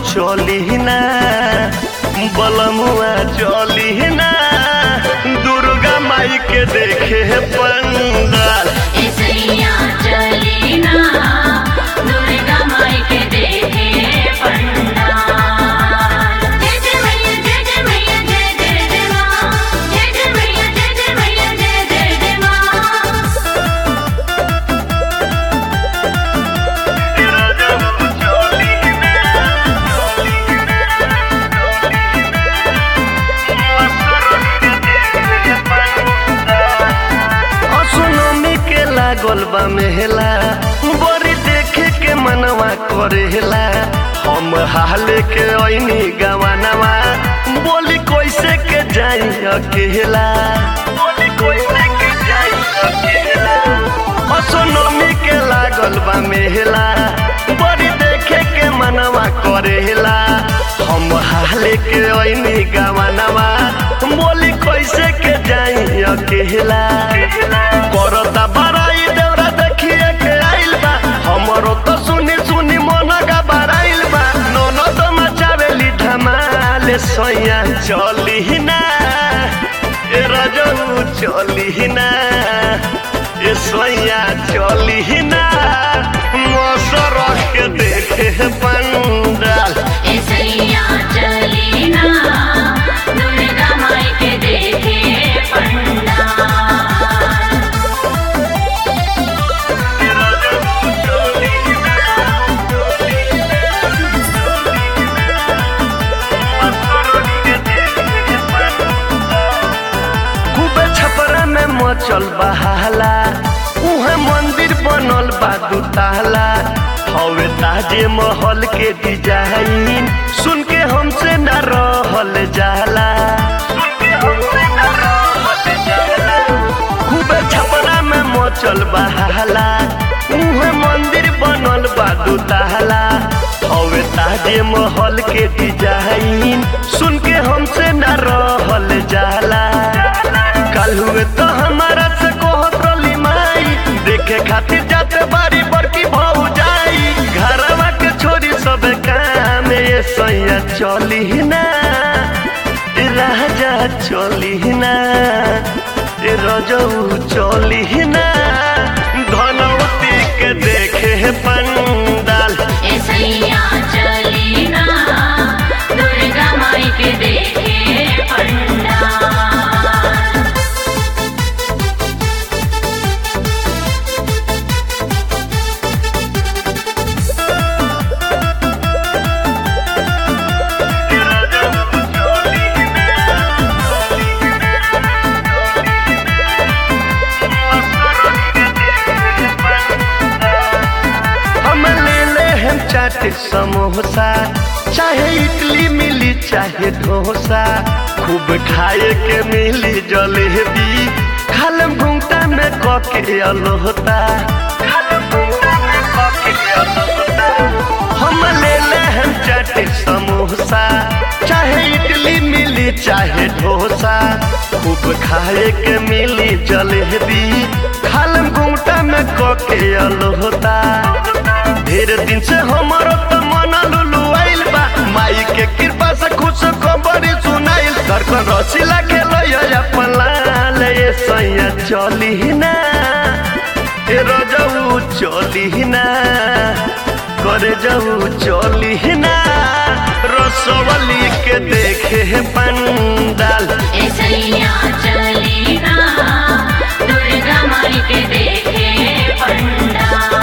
चली ना बलमुआ चली ना दुर्गा माई के देखे पंडाल ऐसैया चलीना दुर्गा माई के देखे पंडाल जय जय मैया जय जय मैया जय जय जय माँ जय जय मैया जय जय मैया जय जय जय माँ असुनमी के लागल बा मेहला बड़ी देखे के मनवा करेला हम हाले के ऐनी गवानवा बोली कैसे के जाई अकेला बोली कैसे के जाई अकेला असुनमी के लागल बा मेहला बड़ी देखे के मनवा करेला हम हाले के ऐनी गवानवा बोली कैसे के जाई अकेला करता बड़ाई देवरा देखिए के आइल बा हमरो तो सुनी सुनी मन घबराइल बा नोनो तो मचावेली धमाल सोया चली ना ए रजऊ चली ना ए सोया चली ना मसर के देखे पंडाल ऐसैया चलीना दुर्गा माई के देखे पंडाल खूबे छपरा में मचल बहाला उहे मंदिर बनल बा दुताला हवे ताजे महल के डिजाइन सुन के हमसे न रहल जाला खूबे छपरा में मचल बहाला उहे मंदिर बनल बा दुताला हवे ताजे महल के डिजाइन सुन के हमसे न रहल जाला कल हुए तो हमारा से कहत रली माई देखे खातिर जाते बारी बड़की भाऊ जाई घरवा के छोरी सब काम ये सैया चली ना ए राजा चली ना ए रजऊ चली ना धनवती के देखे पंडाल ऐसैया चलीना दुर्गा माई के देखे पंडाल हम ले ले हम चाट समोसा चाहे इडली मिली चाहे डोसा खूब खाए के मिली जलेबी खालम घूमता में कके अलोहता हम ले ले हम चाट समोसा चाहे इडली मिली चाहे डोसा खूब खाए के मिली जलेबी खालम घूमता में कके अलोहता ढेर दिन से हमारो तो मन लुलु आइल बा माई के कृपा से खुश खबरी सुनाइल धड़कन रसीला के लय अपन लाल ये सैया चली ना ए रजऊ चली ना करे जाऊ चली ना रसवली के देखे पंडाल ऐसैया चलीना दुर्गा माई के देखे पंडाल